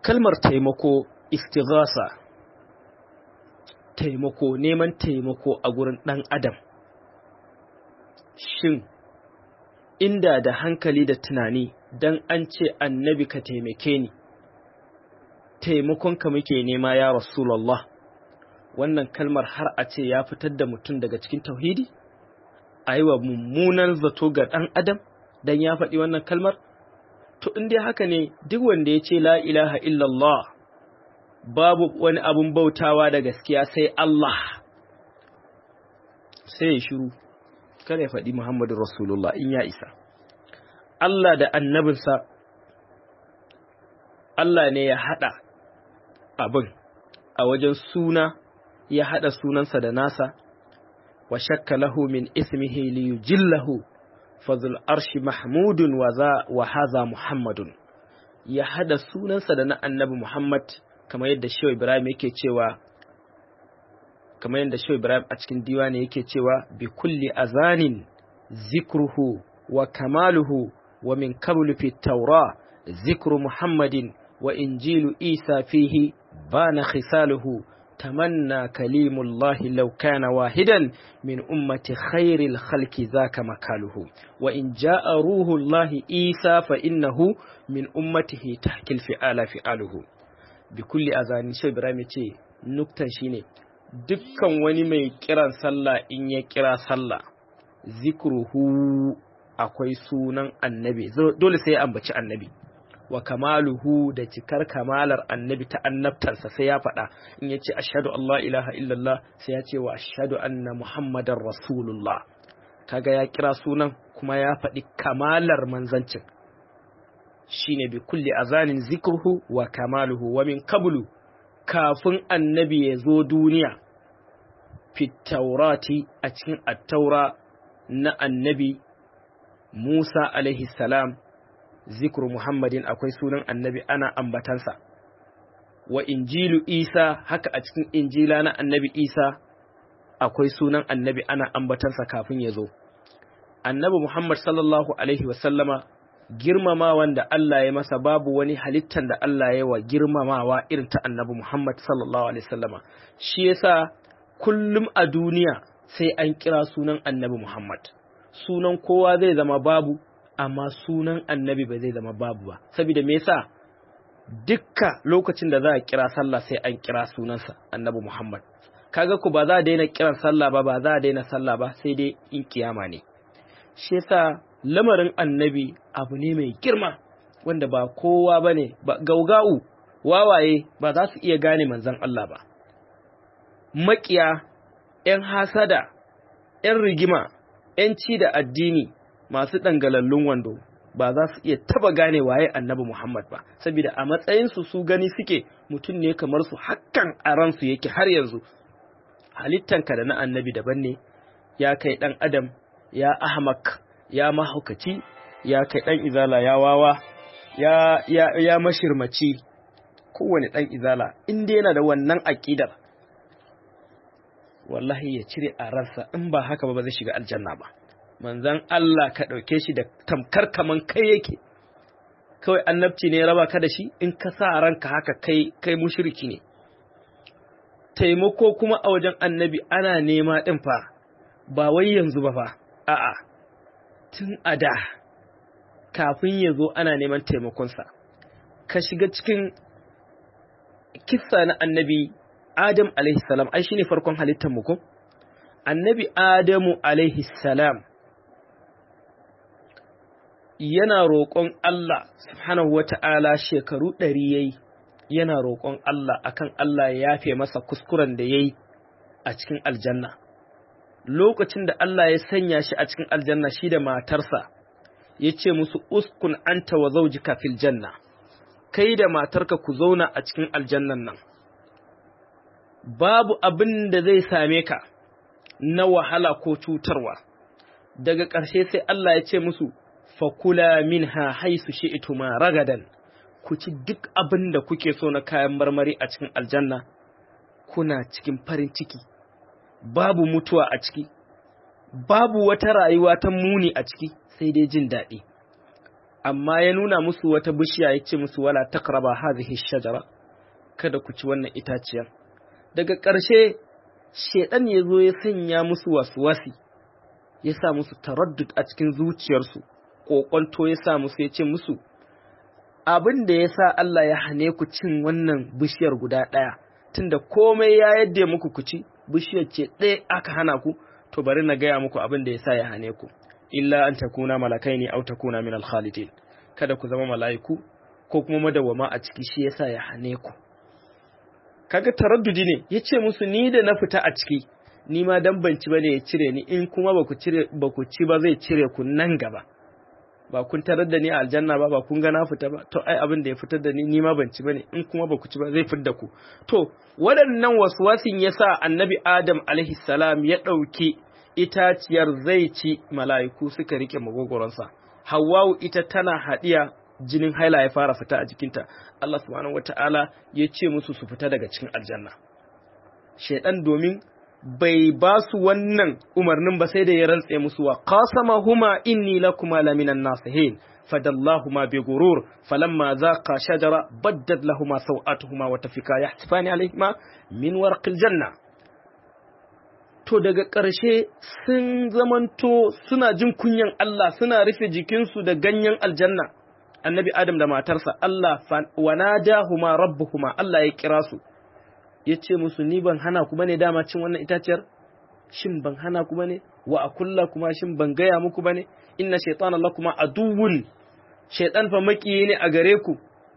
kalmar taimako istighasa taimako neman taimako a gurin ɗan adam shin inda da hankali da tunani dan an ce annabi ka taimake ni taimakonka muke nema ya rasulallah wannan kalmar har a ce ya fitar da mutum daga cikin tauhidi a yi wa mummunan zato ga ɗan adam dan ya faɗi wannan kalmar to in dai haka ne duk wanda ya ce la ilaha illallah babu wani abun bautawa da gaskiya sai Allah sai ya shiru kada ya faɗi Muhammadu Rasulullah in ya isa Allah da annabinsa Allah ne ya haɗa abin a wajen suna ya haɗa sunansa da nasa wa shakka lahu min ismihi li yujillahu fazul arshi mahmudun wa za wa haza muhammadun ya haɗa sunansa da na annabi Muhammad kamar yadda Shehu Ibrahim yake cewa kamar yadda Shehu Ibrahim a cikin diwani yake cewa bi kulli azanin zikruhu wa kamaluhu wa min qablu fi tawra zikru Muhammadin wa injilu Isa fihi bana khisaluhu tamanna kalimullahi law kana wahidan min ummati khairil khalqi zaka makaluhu wa in jaa ruhullahi Isa fa innahu min ummatihi tahkil fi'ala fi'aluhu bi kulli azani shi Ibrahim ya ce nuktan shine dukkan wani mai kiran sallah in ya kira sallah zikruhu akwai sunan annabi dole sai ya ambaci annabi wa kamaluhu da cikar kamalar annabi ta annabtarsa sai ya faɗa in ya ce ashhadu Allah ilaha illallah sai ya ce wa ashhadu anna muhammadar rasulullah kaga ya kira sunan kuma ya faɗi kamalar manzancin shine bi kulli azanin zikruhu wa kamaluhu wa min qablu kafin annabi ya zo duniya fi taurati a cikin attaura na annabi Musa alaihi salam zikru Muhammadin akwai sunan annabi ana ambatansa wa injilu Isa haka a cikin injila na annabi Isa akwai sunan annabi ana ambatansa kafin ya zo annabi Muhammad sallallahu alaihi wasallama girmamawan da Allah ya masa babu wani halittan da Allah ya wa girmamawa irin ta annabi Muhammad sallallahu alaihi wasallama shi yasa kullum a duniya sai an kira sunan annabi Muhammad sunan kowa zai zama babu amma sunan annabi ba zai zama babu ba saboda me yasa dukka lokacin da za a kira sallah sai an kira sunansa annabi Muhammad kaga ku ba za a daina kiran sallah ba ba za a daina sallah ba sai dai in kiyama ne shi yasa lamarin annabi abu ne mai girma wanda ba kowa ba ne gauga'u wawaye ba za su iya gane manzan Allah ba makiya ‘yan hasada ‘yan rigima ‘yan ci da addini masu ɗangalallun wando ba za su iya taba gane waye annabi Muhammad ba saboda a matsayinsu su gani suke mutum ne kamar su hakan a ransu yake har yanzu halittanka da na annabi daban ne ya kai ɗan adam ya ahmak ya mahaukaci ya kai ɗan izala ya wawa ya, ya, ya mashirmaci kowane ɗan izala inda yana da wannan aƙidar wallahi ya cire a ransa in ba haka ba ba zai shiga aljanna ba manzan Allah ka ɗauke shi da tamkar kaman kai yake kawai annabci ne raba ka da shi in ka sa ranka haka kai kai mushriki ne taimako kuma a wajen annabi ana nema ɗin fa ba wai yanzu ba fa a'a tun a da kafin ya zo ana neman taimakonsa ka shiga cikin kissa na annabi adam salam ai shine farkon halittar mu ko annabi adamu salam yana roƙon Allah subhanahu wata'ala shekaru ɗari yayi yana roƙon Allah akan Allah ya yafe masa kuskuren da yayi a cikin aljanna lokacin da Allah ya sanya shi a cikin aljanna shi da matarsa ya ce musu uskun anta wa zaujika fil janna kai da matarka ku zauna a cikin aljannan nan babu abin da zai same ka na wahala ko cutarwa daga ƙarshe sai Allah ya ce musu fakula minha haisu shi'tuma ragadan ku ci duk abin da kuke so na kayan marmari a cikin aljanna kuna cikin farin ciki babu mutuwa a ciki babu wata rayuwa ta muni a ciki sai dai jin daɗi amma ya nuna musu wata bishiya ya ce musu wala takraba hadhihi shajara kada ku ci wannan itaciyar daga ƙarshe shedan ya zo ya sanya musu waswasi ya sa musu taraddud a cikin zuciyarsu ƙoƙonto ya sa musu ya ce musu abin da ya sa Allah ya hane ku cin wannan bishiyar guda ɗaya tunda komai ya yadda muku ku ci bishiyar ce ɗaya aka hana ku to bari na gaya muku abin da ya sa ya hane ku illa an takuna malakai ne au takuna min alkhalidin kada ku zama mala'iku ko kuma madawwama a ciki shi yasa ya hane ku kaga taraddudi ne yace musu ni da na fita a ciki ni ma dan banci bane ya cire ni in kuma ba ku cire ba ku ci ba zai cire ku nan gaba ba kun tarar da ni a aljanna ba ba kun ga na fita ba to ai abin da ya fitar da ni ni ma ban ci bane in kuma ba ku ci ba zai fitar da ku to waɗannan waswasin yasa annabi adam alaihi salam ya ɗauki itaciyar zai ci mala'iku suka rike magogoronsa hawwa'u ita tana haɗiya jinin haila ya fara fita a jikinta Allah subhanahu wata'ala ya ce musu su fita daga cikin aljanna shaidan domin bai ba su wannan umarnin ba sai da ya rantse musu wa qasamahuma inni lakuma laminan nasihin fadallahuma bi gurur falamma zaqa shajara baddat lahuma sawatuhuma wa tafika yahtifani alayhima min warqil janna to daga ƙarshe sun zamanto suna jin kunyan Allah suna rufe jikinsu da ganyen aljanna annabi Adam da matarsa Allah wa nadahuma rabbuhuma Allah ya kira su ya ce musu ni ban hana ku bane dama cin wannan itaciyar shin ban hana ku bane wa akulla kuma shin ban gaya muku bane inna shaytana lakuma aduwwun shaytan fa makiyi ne a gare ku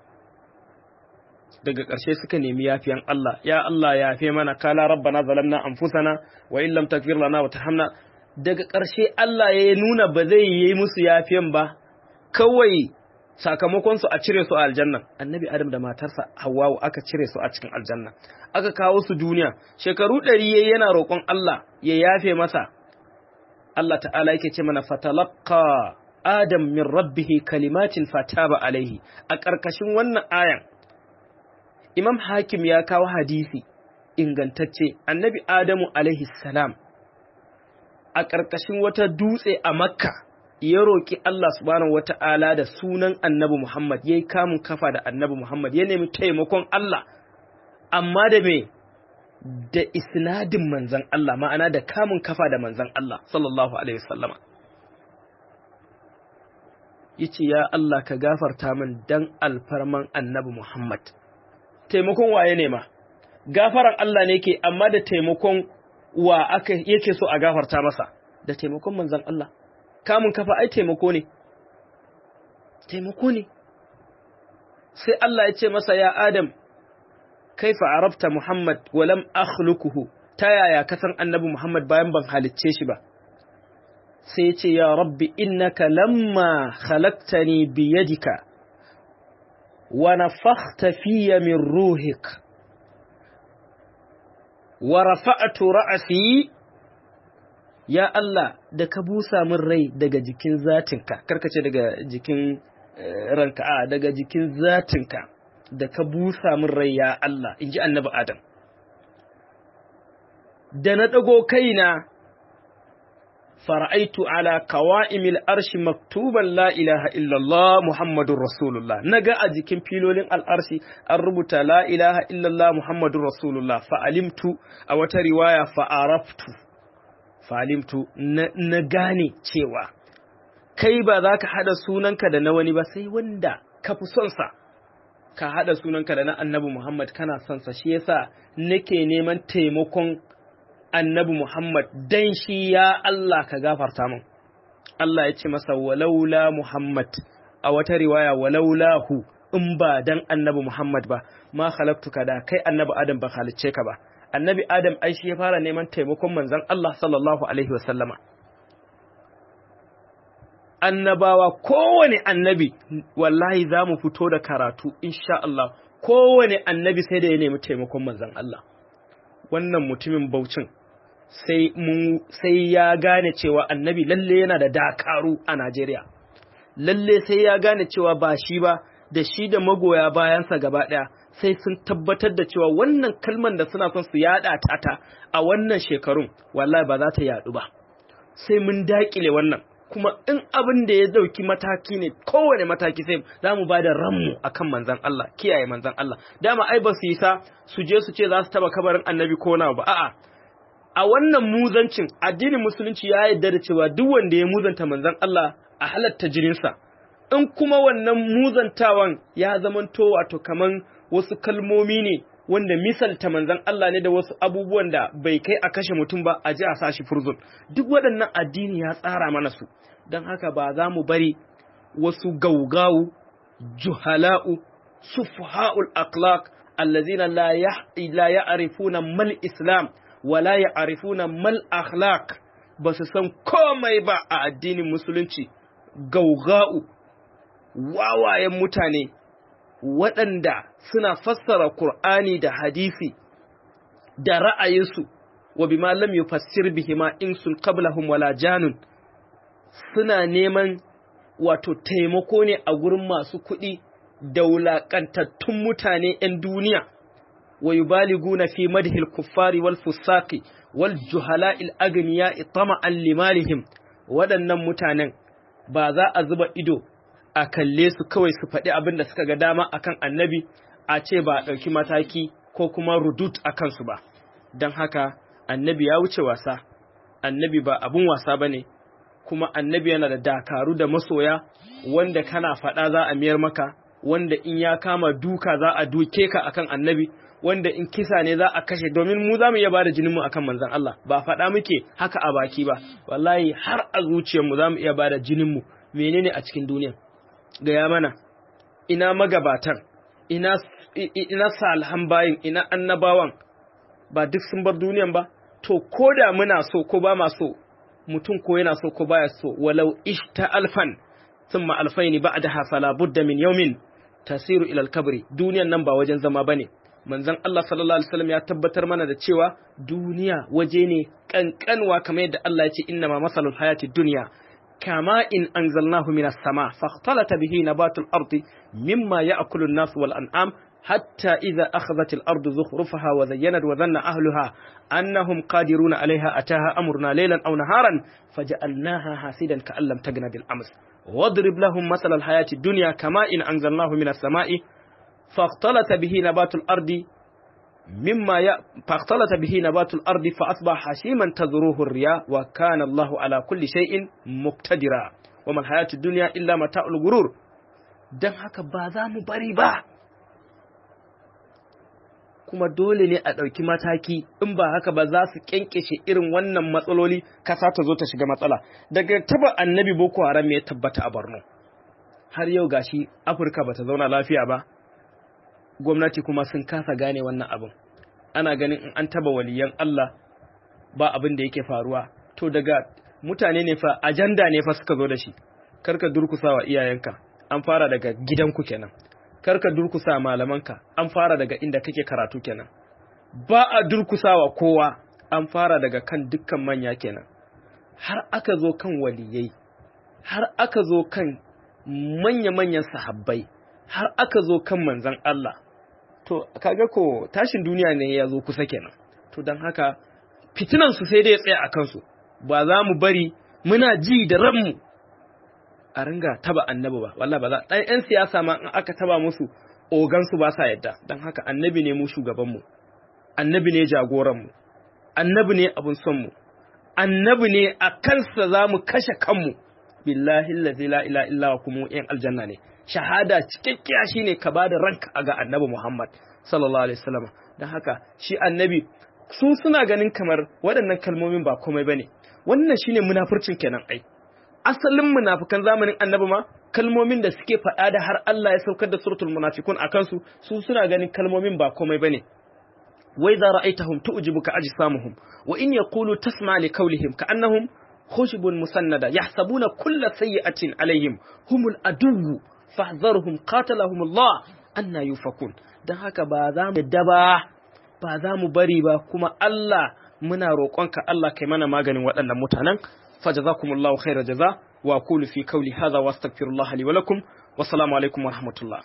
daga ƙarshe suka nemi yafiyan Allah ya Allah ya yafe mana kala rabbana zalamna anfusana wa in lam taghfir lana wa tarhamna daga ƙarshe Allah ya nuna ba zai yi musu yafiyan ba kawai sakamakon su a cire su a aljanna annabi adam da matarsa hawwa aka cire su a cikin aljanna aka kawo su duniya shekaru ɗari yayi yana roƙon Allah ya yafe masa Allah ta'ala yake ce mana fatalaqa adam min rabbihi kalimatin fataba alaihi a ƙarƙashin wannan ayan Imam Hakim ya kawo hadisi ingantacce annabi Adamu alaihi salam a ƙarƙashin wata dutse a Makka ya roƙi Allah subhanahu wata'ala da sunan annabi Muhammad ya yi kamun kafa da annabi Muhammad ya nemi taimakon Allah amma da me da isnadin manzan Allah ma'ana da kamun kafa da manzan Allah sallallahu alaihi wasallama yace ya Allah ka gafarta min dan alfarman annabi Muhammad taimakon waye ne ma gafaran Allah ne ke amma da taimakon wa aka yake so a gafarta masa da taimakon manzon Allah kamun kafa ai taimako ne taimako ne sai Allah ya ce masa ya Adam kaifa arabta Muhammad wa lam akhluquhu ta yaya ka san annabi Muhammad bayan ban halicce shi ba sai ya ce ya rabbi innaka lamma khalaqtani bi yadika ونفخت في من روحك ورفعت رأسي يا الله da ka busa min rai daga jikin zatinka karkace daga jikin ranka a daga jikin zatinka da ka busa min rai ya Allah in ji annabi Adam da na ɗago kaina fara'aitu ala kawa'imil arshi maktuban la ilaha illallah Muhammadun Rasulullah naga a jikin filolin al'arshi an rubuta la ilaha illallah Muhammadun Rasulullah fa'alimtu a wata riwaya fa'araftu fa'alimtu na gane cewa kai ba za ka haɗa sunanka da na wani ba sai wanda ka fi sonsa ka haɗa sunanka da na annabi Muhammad kana sonsa shi yasa nake neman taimakon annabi Muhammad dan shi ya Allah ka gafarta min Allah ya ce masa walaula Muhammad a wata riwaya walaulahu in ba dan annabi Muhammad ba ma khalaqtuka da kai annabi Adam ba halicce ka ba annabi Adam ai shi ya fara neman taimakon manzon Allah sallallahu alaihi wasallama annabawa kowane annabi wallahi za mu fito da karatu insha Allah kowane annabi sai da ya nemi taimakon manzon Allah wannan mutumin baucin sai mun sai ya gane cewa annabi lalle yana da dakaru a Najeriya lalle sai ya gane cewa ba shi ba da shi da magoya bayansa gaba ɗaya sai sun tabbatar da cewa wannan kalman da suna son su yada ta ta a wannan shekarun wallahi ba za ta yadu ba sai mun dakile wannan kuma in abin da ya dauki mataki ne kowane mataki sai za mu ba da ranmu akan manzan Allah kiyaye manzan Allah dama ai ba su yi sa su je su ce za su taba kabarin annabi ko na ba a'a a wannan muzancin addinin musulunci ya yarda da cewa duk wanda ya muzanta manzan Allah a halatta jininsa in kuma wannan muzantawan ya zamanto wato kaman wasu kalmomi ne wanda misalta manzan Allah ne da wasu abubuwan da bai kai a kashe mutum ba a ji a sashi furzun duk waɗannan addini ya tsara mana su don haka ba za mu bari wasu gaugawu juhala'u sufaha'ul akhlaq allazina la ya'rifuna mal islam wa la ya'rifuna mal akhlaq ba su san komai ba a addinin musulunci gauga'u wawayen mutane waɗanda suna fassara Kur'ani da hadisi da ra'ayinsu wa bima lam yufassir bihima insun qablahum wala janun suna neman wato taimako ne a gurin masu kuɗi da wulaƙantattun mutane 'yan duniya wa yubaliguna fi madhil kuffari wal fusaqi wal juhala'il agniya tama'an limalihim waɗannan mutanen ba za a zuba ido a kalle su kawai su faɗi abin da suka ga dama akan annabi a ce ba a ɗauki mataki ko kuma rudut a kansu ba don haka annabi ya wuce wasa annabi ba abin wasa ba ne kuma annabi yana da dakaru da masoya wanda kana faɗa za a miyar maka wanda in ya kama duka za a duke ka akan annabi wanda in kisa ne za a kashe domin mu za mu iya bada jinin mu akan manzon Allah ba faɗa muke haka a baki ba wallahi har a zuciyarmu za mu iya bada jinin mu menene a cikin duniya gaya mana ina magabatan ina ina salhan bayin ina annabawan ba duk sun bar duniyan ba to ko da muna so ko ba ma so mutum ko yana so ko baya so walau ishta alfan thumma alfaini ba'daha fala budda min yawmin tasiru ila al-kabri duniyan nan ba wajen zama bane manzon Allah sallallahu alaihi wasallam ya tabbatar mana da cewa duniya waje ne kankanwa kamar yadda Allah ya ce inna ma masalul hayati dunya كما إن أنزلناه من السماء فاختلط به نبات الأرض مما يأكل الناس والأنعام حتى إذا أخذت الأرض زخرفها وزينت وظن أهلها أنهم قادرون عليها أتاها أمرنا ليلا أو نهارا فجعلناها حاسدا كأن لم تغن بالأمس واضرب لهم مثل الحياة الدنيا كما إن أنزلناه من السماء فاختلط به نبات الأرض مما ي... فاختلط به نبات الأرض فأصبح حشيما تذروه الرياء وكان الله على كل شيء مقتدرا وما الحياة الدنيا إلا متاع الغرور dan haka ba za mu bari ba kuma dole ne a ɗauki mataki in ba haka ba za su ƙyanƙyashe irin wannan matsaloli kasa ta zo ta shiga matsala daga taba annabi boko haram ya tabbata a borno har yau gashi afirka ba ta zauna lafiya ba gwamnati kuma sun kasa gane wannan abin ana ganin in an taba waliyan Allah ba abin da yake faruwa to daga mutane ne fa ajanda ne fa suka zo da shi karka durkusa wa iyayenka an fara daga gidanku kenan karka durkusa malamanka an fara daga inda kake karatu kenan ba a durkusa wa kowa an fara daga kan dukkan manya kenan har aka zo kan waliyai har aka zo kan manya-manyan sahabbai har aka zo kan manzan Allah to kaga ko tashin duniya ne ya zo kusa kenan to don haka fitinan su sai dai ya tsaya a kansu ba za mu bari muna ji da ranmu a ringa taba annabi ba wallahi ba za dan yan siyasa ma in aka taba musu ogan su ba sa yadda don haka annabi ne mu shugaban mu annabi ne jagoran mu annabi ne abun son mu annabi ne a kansa za mu kashe kanmu billahi allazi la ilaha illa huwa kuma yan aljanna ne shahada cikakkiya shine ka bada ranka ga annabi Muhammad sallallahu alaihi wasallam dan haka shi annabi su suna ganin kamar waɗannan kalmomin ba komai bane wannan shine munafurcin kenan ai asalin munafikan zamanin annabi ma kalmomin da suke faɗa da har Allah ya saukar da suratul munafiqun akan su su suna ganin kalmomin ba komai bane wa idza ra'aytahum tu'jibuka ajsamuhum wa in yaqulu tasma' li qawlihim ka'annahum khushbun musannada yahsabuna kulla sayyi'atin alaihim humul aduwwu fahzarhum qatalahum Allah anna yufakun dan haka ba za mu yadda ba ba za mu bari ba kuma Allah muna roƙonka Allah kai mana maganin waɗannan mutanen fajazakumullahu khairar jaza wa aqulu fi qawli hadha wastaghfirullaha li wa lakum wassalamu alaikum wa rahmatullah